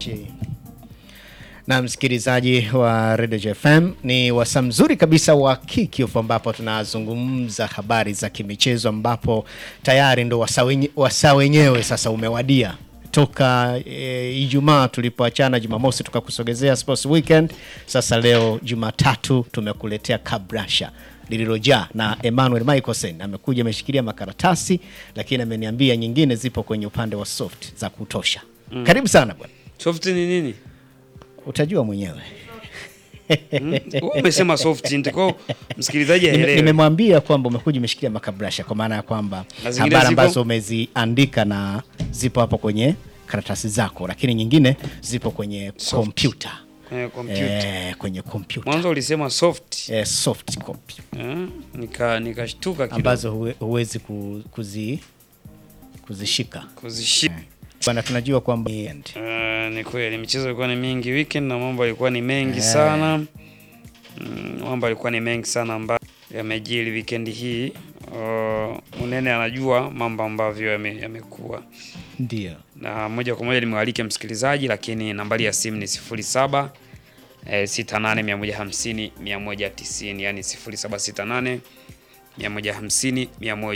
Freshi. Na msikilizaji wa Radio JFM ni wasaa mzuri kabisa wa Kickoff ambapo tunazungumza habari za kimichezo ambapo tayari ndo wasaa wenye- wasaa wenyewe sasa umewadia toka e, Ijumaa tulipoachana Jumamosi tukakusogezea Sports Weekend. Sasa leo Jumatatu tumekuletea kabrasha lililojaa na Emmanuel Michaelsen amekuja ameshikilia makaratasi, lakini ameniambia nyingine zipo kwenye upande wa soft za kutosha. Karibu sana bwana, Soft ni nini? utajua mwenyewe. Wewe umesema soft ndiko msikilizaji Nime- aelewe. Nimemwambia kwamba umekuja umeshikilia makabrasha kwa maana ya kwamba Na zingine habari zipo? ambazo umeziandika na zipo hapo kwenye karatasi zako, lakini nyingine zipo kwenye kompyuta Eh, computer. eh, kwenye kompyuta Mwanzo ulisema soft. eh, soft copy Eh, nika nikashtuka kidogo ambazo huwe- huwezi ku- kuzi, kuzishika kuzishika. bwana. Tunajua kwamba end. Eh, ni kweli michezo ilikuwa ni mingi weekend na mambo yalikuwa ni mengi sana. Mm, mambo yalikuwa ni mengi sana ambayo yamejiri weekend hii. Uh, Munene anajua mambo ambavyo yame- yamekuwa ndio na moja kwa moja nimewalike msikilizaji, lakini nambari ya simu ni 07 eh, 68 150 190, yani 0768 150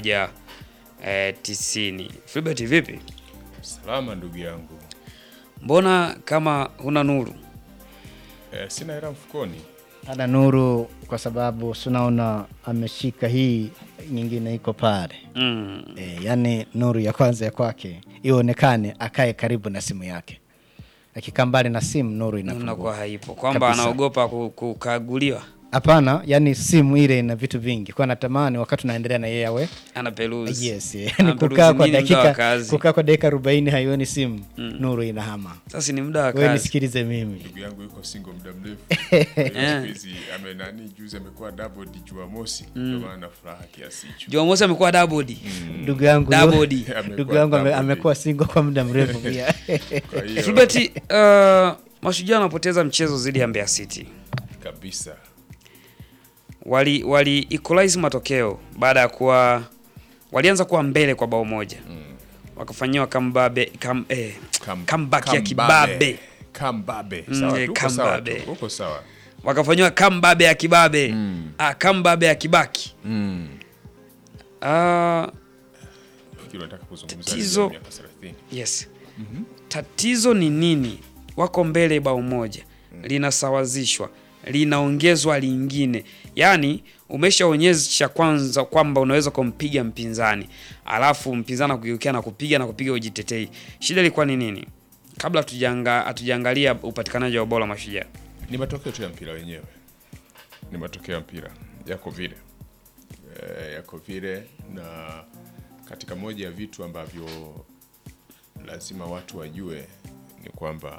190. Filbert, vipi? Salama ndugu yangu. Mbona kama huna nuru? Eh, sina hela mfukoni. ana nuru kwa sababu sunaona ameshika hii nyingine iko pale Mm. e, yani nuru ya kwanza ya kwake ionekane akae karibu na simu yake akikaa mbali na simu nuru Unakuwa inapungua haipo kwamba Kabisa. anaogopa ku- kukaguliwa, hapana yani simu ile ina vitu vingi kwa natamani wakati unaendelea na yeye awe anapeluzi yes yani Anapeluzi kukaa kwa nini muda wa dakika kazi? kukaa kwa dakika 40 haioni simu nuru inahama Sasa ni muda wa wewe kazi. nisikilize mimi Ndugu yangu yuko single muda mrefu. Kwa hiyo siku hizi ame nani juzi amekuwa double di Jumamosi. Ndio maana na furaha kiasi hicho. Jumamosi amekuwa double. ndugu yangu Double D. ndugu yangu ame- Double D. amekuwa single kwa muda mrefu pia Kwa hiyo Filbert, uh, Mashujaa wanapoteza mchezo dhidi ya Mbeya City. kabisa. wali wali equalize matokeo baada ya kuwa walianza kuwa mbele kwa bao moja wakafanyiwa kambabe kam, eh, Kam- comeback ya kambabe. kibabe Kambabe. Mm, Sawa, eh, tuko sawa kambabe. tu. Uko sawa. wakafanyiwa kambabe ya kibabe ah, kambabe ya kibaki Mm. ah, Fikiri unataka kuzungumza Tatizo- miaka 30. yes tatizo ni nini wako mbele bao moja linasawazishwa linaongezwa lingine yaani umeshaonyesha kwanza kwamba unaweza kumpiga mpinzani alafu mpinzani akugeukia na kupiga na kupiga ujitetei shida ilikuwa ni nini kabla hatujanga- hatujaangalia upatikanaji wa bola mashujaa Ni matokeo tu ya mpira wenyewe. Ni matokeo ya mpira yako vile. E, yako vile na katika moja ya vitu ambavyo lazima watu wajue ni kwamba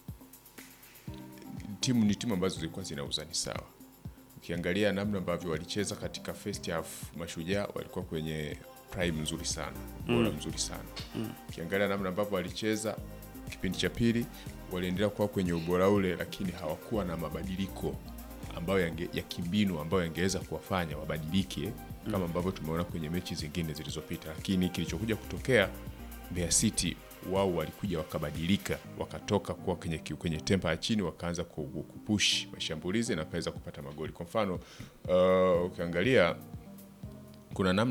timu ni timu ambazo zilikuwa zina uzani sawa. Ukiangalia namna ambavyo walicheza katika first half, Mashujaa walikuwa kwenye prime nzuri sana, bora mzuri sana. Ukiangalia namna ambavyo walicheza kipindi cha pili, waliendelea kuwa kwenye ubora ule, lakini hawakuwa na mabadiliko ambayo yange, ya kimbinu ambayo yangeweza kuwafanya wabadilike kama ambavyo tumeona kwenye mechi zingine zilizopita, lakini kilichokuja kutokea Mbeya City wao walikuja wakabadilika, wakatoka kuwa kwenye, kwenye tempa ya chini, wakaanza ku- kupush mashambulizi na wakaweza kupata magoli. Kwa mfano uh, ukiangalia kuna namna